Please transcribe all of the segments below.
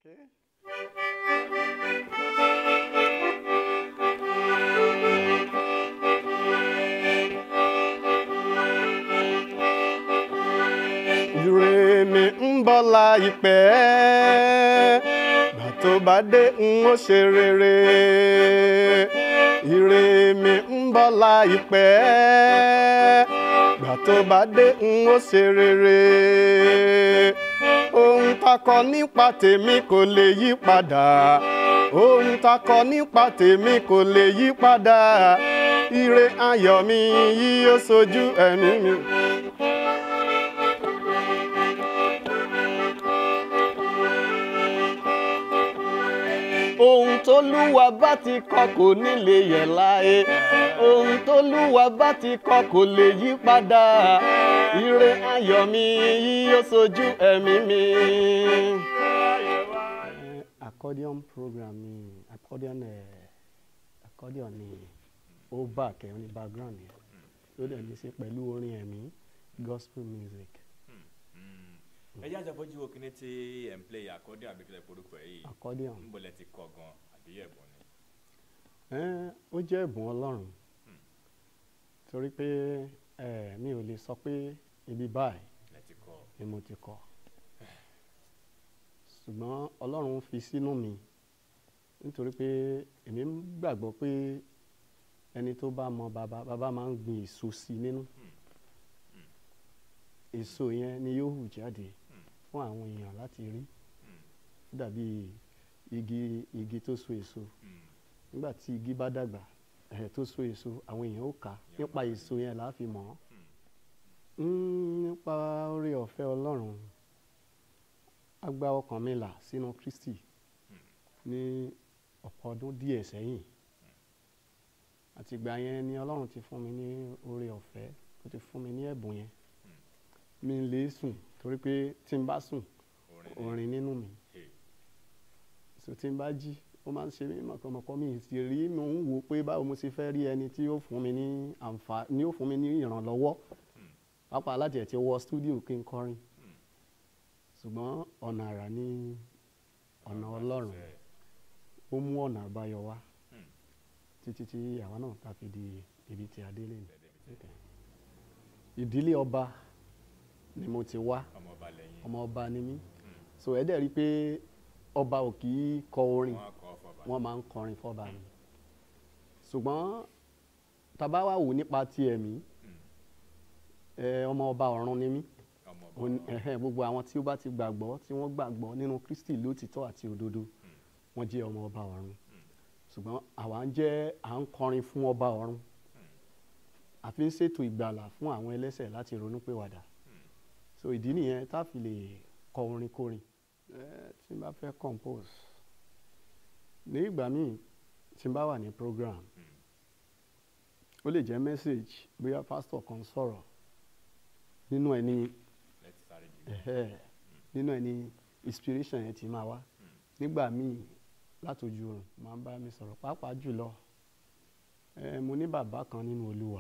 Okay. Ire mi ń bọ̀ láìpẹ́, gbà tó bá dé n ó ṣe rere. Ire mi ń bọ̀ láìpẹ́, gbà tó bá dé n ó ṣe rere. Ohun takọ nípa tèmi kò lè yí padà. Ohun takọ nípa tèmi kò lè yí padà. Ire ayọ̀ mi yóò sojú ẹ̀mí mi. ohun tólúwa bá ti kọ kò ní lè yẹ̀ láé ohun tólúwa bá ti kọ kò lè yí padà ire ayọ̀ mi yóò sojú ẹ̀mí mi. accordion program ni accordion eh, accordion ni ó back ẹ̀ ní background yẹn ló dẹ̀ ní í ṣe pẹ̀lú orin ẹ̀mí gospel music ẹ jẹ́ àjọpọ̀jù wo kíní tí ẹ̀ ń play accordion àbí kílẹ̀ porúkọ ẹ̀ yìí accordion. ń bọ̀lẹ̀ ti kọ gan àbí ẹ̀bùn ni. Ẹ́n, ó jẹ́ ẹ̀bùn ọlọ́run torí pé ẹ̀, mi ò lè sọ pé ibi báyìí lẹ ti kọ ni mo ti kọ́ ṣùgbọ́n ọlọ́run fi sínú mi nítorí pé èmi ń gbàgbọ́ pé ẹni tó bá mọ bàbá bàbá máa ń gbin èso sí i nínú èso yẹn ni yóò hù jáde fún àwọn èèyàn láti rí ó dàbí igi igi tó so èso nígbà tí igi bá dàgbà ẹ̀ tó so èso àwọn èèyàn ó kà á nípa èso yẹn là á fi mọ̀ ọ́ Mm, nípa oore ọ̀fẹ́ ọlọ́run a gba ọkàn mi là sínú Kristi ní ọ̀pọ̀ ọdún díẹ̀ sẹ́yìn àtìgbà yẹn ni ọlọ́run ti fún mi ní oore ọ̀fẹ́ ó ti fún mi ní ẹ̀bùn yẹn mi ò lè sùn torí pé tí n bá sùn orin ni orin nínú mi Hey. so tí n bá jí ó máa ń ṣe mí mọ̀kànmọ̀kàn mi sì rí mò ń wò pé báwo mo ṣe fẹ́ rí ẹni tí yóò fún mi ní àǹfààní ní yóò fún mi ní ìrànlọ́wọ́ pàápàá láti ẹ̀ ti wọ stúdíò kí n kọrin ṣùgbọ́n ọ̀nà àrà ní ọ̀nà ọlọ́run Ẹ, ó mú ọ̀nà àbáyọ wá Hmm. títí tí àwa náà ta fi di ibi tí a dé lè bẹ́ẹ̀ débi tí ìdílé ọba ni mo ti wá ọmọ ọba lẹ́yìn ọmọ ọba ni mí so ẹ dẹ̀ rí i pé ọba ò kì í kọ orin wọn kọ fọba wọ́n máa ń kọrin fọ́ba ni ṣùgbọ́n tàbá wà wò nípa ti ẹ̀mí ẹ, ọmọ ọba ọ̀run ni mí ọmọ ọba Òun- ẹ̀hẹ́, gbogbo àwọn tí ó bá ti gbàgbọ́ tí wọ́n gbàgbọ́ nínú Kristi lótìtọ́ àti òdodo wọ́n jẹ́ ọmọ ọba ọ̀run ṣùgbọ́n àwa ń jẹ́ à ń kọrin fún ọba ọ̀run àfi ń ṣètò ìgbàlà fún àwọn ẹlẹ́ṣẹ̀ láti ronúpìwàdà so ìdí nìyẹn tá a fi lè kọ orin kórin ẹ, tí n bá fẹ́ compose ní ìgbà míì tí n bá wà ní program ó lè jẹ́ message bóyá pastor kan sọ̀rọ̀ nínú ẹ̀ ní lẹ́tí sáré jù ẹ̀hẹ́ nínú ẹ̀ ní inspiration yẹn ti máa wá nígbà míì látòjú oorun máa ń bá mi sọ̀rọ̀ pàápàá jùlọ ẹ mo ní bàbá kan nínú Olúwa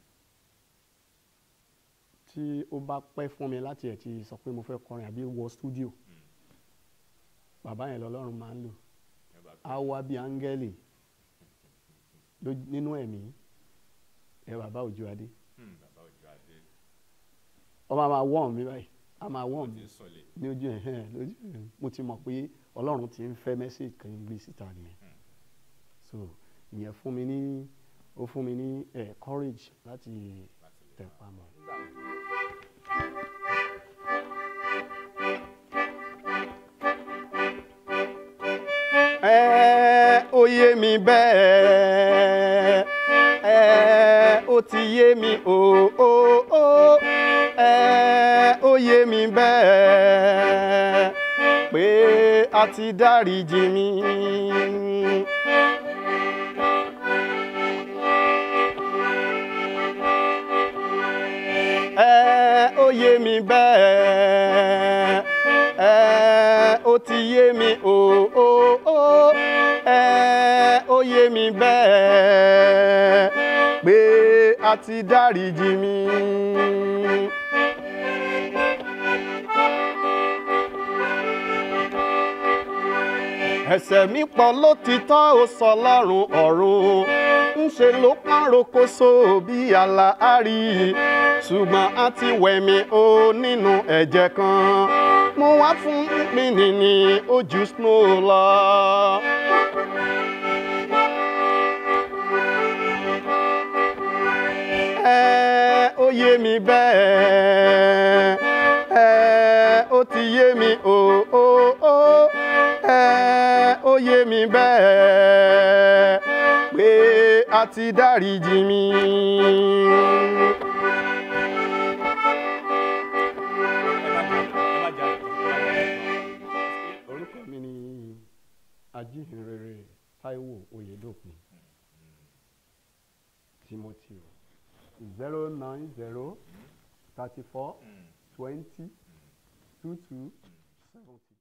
tí ó bá pẹ́ fún mi láti ẹ̀ ti sọ pé mo fẹ́ kọrin àbí wọ studio bàbá yẹn lọ́lọ́run máa ń lò ọba á wá bí áńgẹ́lì lójú- nínú ẹ̀mí ẹ bàbá Òjó Adé Hmm, bàbá òjò adé ọmọ a máa wọ́n mi báyìí a máa wọ́n ó mi ti ń sọlé ní ojú ẹ̀ hẹ́n lójú ẹ̀ mo ti mọ̀ pé ọlọ́run ti ń fẹ́ mẹ́sẹ̀gì kan gbé síta nìyẹn so ìyẹn fún mi ní ó fún mi ní ẹ̀ courage láti láti lè tẹ̀ pamọ́. ẹ ó yé mi bẹ́ẹ̀ ẹ ó ti yé mi o o o ẹ ó yé mi bẹ́ẹ̀ pé a ti dáríjì mi. ẹ ó yé mi bẹ́ẹ̀ ẹ ó ti yé mi o o o ẹ ó yé mi bẹ́ẹ̀ pé a ti dáríjì mi. ẹ̀ṣẹ̀ mi pọ̀ lótìtọ́ ó sọ lọ́rùn ọ̀run ńṣe ló pọ́n rokoṣo bí àlàárí ṣùgbọ́n a ti wẹ̀ mí o nínú ẹ̀jẹ̀ kan mo wá fún mi nìní ojú snow lọ. ẹ ó yé mi bẹ́ẹ̀ ẹ ó ti yé mi o o o ẹ ó yé mi bẹ́ẹ̀ pé a ti dáríjì mi. orúkọ mi ni ajíhìnrere Táíwò Oyèdòkun Timothy zero nine zero thirty four twenty two two seventy.